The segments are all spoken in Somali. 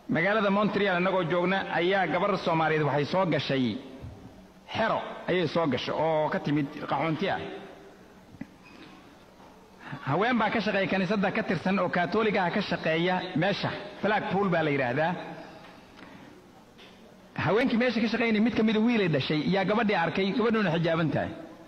magaalada montreal innagoo joogna ayaa gabar soomaaliyeed waxay soo gashay xero ayay soo gashay oo ka timid qaxoonti ah haween baa ka shaqeeya kiniisadda ka tirsan oo kaatooligaha ka shaqeeya meesha flag pool baa la yidhaahdaa haweenkii meesha ka shaqaynaya mid ka mida wiilay dhashay yaa gabadhii arkay gabadhuuna xijaaban tahay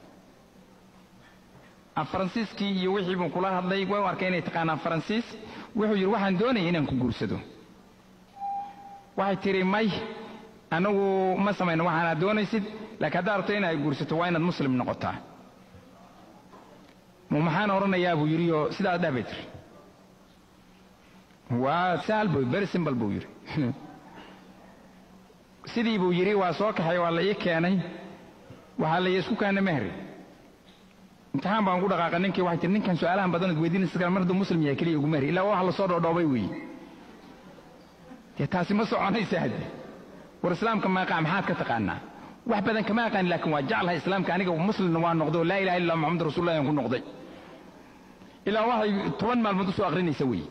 faransiiskii iyo wixii buu kula hadlay way u arkay inay taqaanaan faransiis wuxuu yidhi waxaan doonaya inaan ku guursado waxay tidhi may anagu ma samayno waxaanaad doonaysid laakiin haddaad rabto inaad guursato waa inaad muslim noqotaa mu maxaan odhanayaa buu yidhi oo sidaas dheh bay tiri waa sahal buu very simple buu yidhi sidii buu yidhi waa soo kaxay waa la ii keenay waxaa la isku keena mehri imtixaan baan ku dhaqaaqay ninkii waxay tihi ninkan su'aalahan badanood weydiinaysa kale mar hadduu muslim yahay keliya ugu mehri ilaa wax la soo dhoodhoobay weeye dee taasi ma soconaysa hadde war islaamka maaqa maxaad ka taqaanaa wax badan kama aqaan laakiin waa jeclahay islaamka aniga muslimna waa noqday oo laa ilaha illa muxamad rasuulullah aan ku noqday ilaa waxay toban maalmood usoo aqrinaysa weeye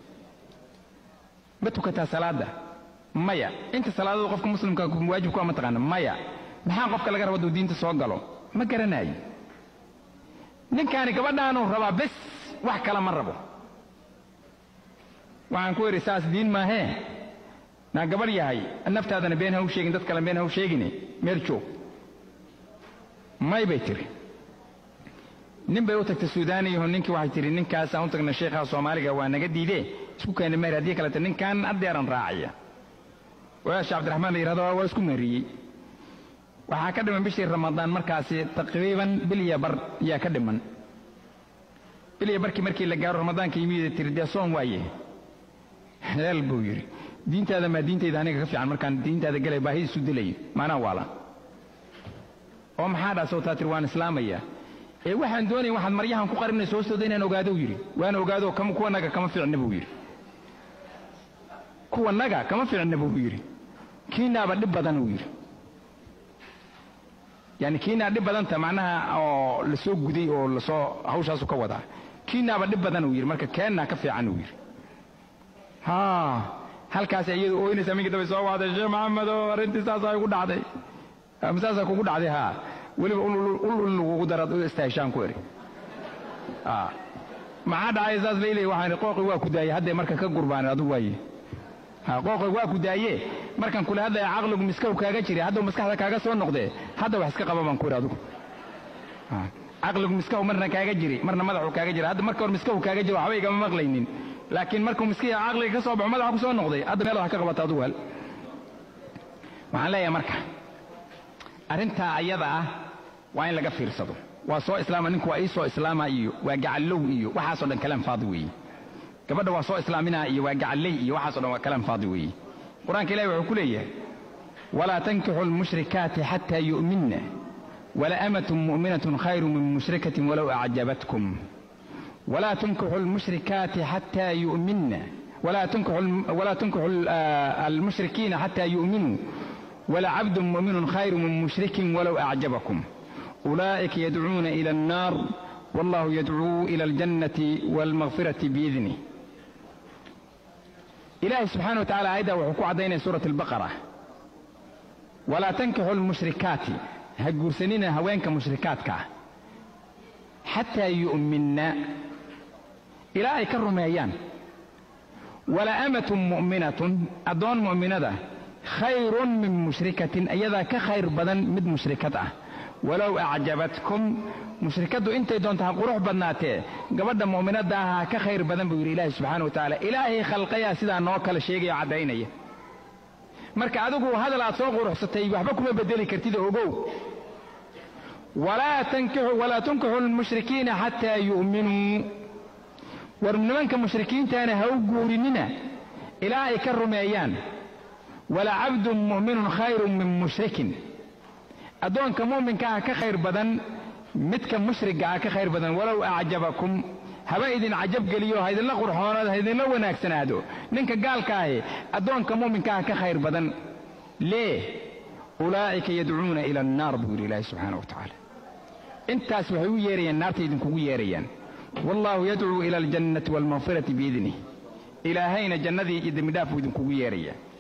ma tukataa salaada maya inta salaadada qofka muslimka waajib ku ama taqaana maya maxaa qofka laga raba duu diinta soo galo ma garanaayo ninkaani gabadhaanuu rabaa bes wax kale ma rabo waxaan ku idhi saas diin maahee naa gabadh yahay naftaadana been ha u sheegin dad kale been ha u sheegine meel joog may bay tiri nin bay u tagtay suudaaniyaho ninkii waxay tihi ninkaasaan u tagna sheekhaha soomaaliga waa naga diidee isku keena meher haddii kalete ninkan addeeran raacaya walaasha cabdiraxmaan la yidhahdo waa isku meheriyey waxaa ka dhiman bishii ramadaan markaasi taqriiban bil iyo bar ayaa ka dhiman bil iyo barkii markii la gaaro ramadaanka yimid tiri dee soon waaye heel buu yidhi diintaada maa diintayda aniga ka fiican markaan diintaada galay baahidiisu dilayo maanaa waala oo maxaa dhaasoo taa tiri waan islaamaya ee waxaan doonaya waxaad maryahan ku qarinayso hoostooda inaan ogaado yidhi waan ogaado kuwanaga kama fiicna buu yidhi kuwanaga kama fiicna buu yidhi kiinaaba dhib badan uu yidhi yani kiinaa dhib badanta macnaha oo lasoo guday oo lasoo hawshaasu ka wadaa kiinaaba dhib badan uu yidhi marka keennaa ka fiican uu yidhi ha halkaas iyadu ooynaysa minka dambe soo wacday sheekh maxamed oo arrintii saasaa igu dhacday saasaa kugu dhacday haa weliba ul lagugu daraad u istaahishaan ku eri maxaa dhacay saas leyley waxaan qooqi waa ku daayey haddee marka ka gurbaan adigu waaye qooqi waa ku daaye markan kule hadlaya caqligu miskaw kaaga jira haddau maskaxda kaaga soo noqdee hadda wax iska qaba baan ku iri adigu caqligu miskahu marna kaaga jiri marna madaxu kaaga jira hadda marka hor miskahu kaaga jiro waxba igama maqlaynin laakiin markuu miskiya caqliga ka soo baxo madaxa ku soo noqday hadda meel wax ka qabata adigu hal waxaan leeyahay marka arrintaa ayada ah waa in laga fiirsado waa soo islaama ninku waa ii soo islaama iyo waa gacallow iyo waxaasoo dhan kalaan faadi weeye gabadha waa soo islaaminaa iyo waa gacalley iyo waxaasoo dhan waa kalaan faadi weeye qur-aanka ilahi wuxuu ku leeyahay walaa tankixu almushrikaati xataa yu'minna walaamatun mu'minatun khayru min mushrikatin walow acjabatkum walaa tunkixu almushrikaati xataa yu'minna walaa tunkixu almushrikiina xataa yu'minuu ولعبد مؤمن خير من مشرك ولو أعجبكم أولئك يدعون إلى النار والله يدعو إلى الجنة والمغفرة بإذنه إلهي سبحانه وتعالى أيضا وحكو عدين سورة البقرة ولا تنكحوا المشركات هجور سنين هوينك مشركاتك حتى يؤمنا إلهي كرم أيام ولا أمة مؤمنة أدون مؤمنة khayrun min mushrikatin ayadaa ka khayr badan mid mushrikad ah walow acjabatkum mushrikaddu intay doonta ha qurux badnaatee gabadha mu'minadda ah ha ka khayr badan buu yidhi ilaahi subxaana wa tacaala ilaahay khalqayaa sidaa noo kala sheegaya o caddaynaya marka adigu hadal aad soo quruxsatay waxba kuma bedeli kartid ogow walaa tunkixu lmushrikiina xataa yu'minuu war nimanka mushrikiintaana ha u guurinina ilaa ay ka rumeeyaan walacabdun mu'minun khayrun min mushrikin addoonka mu'minka ah ka khayr badan midka mushriga ah ka khayr badan walow acjabakum haba idin cajab geliyo ha idinla qurxoonaado ha idinla wanaagsanaado ninka gaalka ahi addoonka mu'minka ah ka khayr badan lee ulaa'ika yadcuuna ila annaar buu yidhi ilaahi subxaana wa tacaala intaas waxay u yeerayaan naarta idinkugu yeerayaan wallaahu yadcuu ila aljannati waalmaqfirati biidnih ilaahayna jannadii iyo dembidhaaf buu idinkugu yeeraya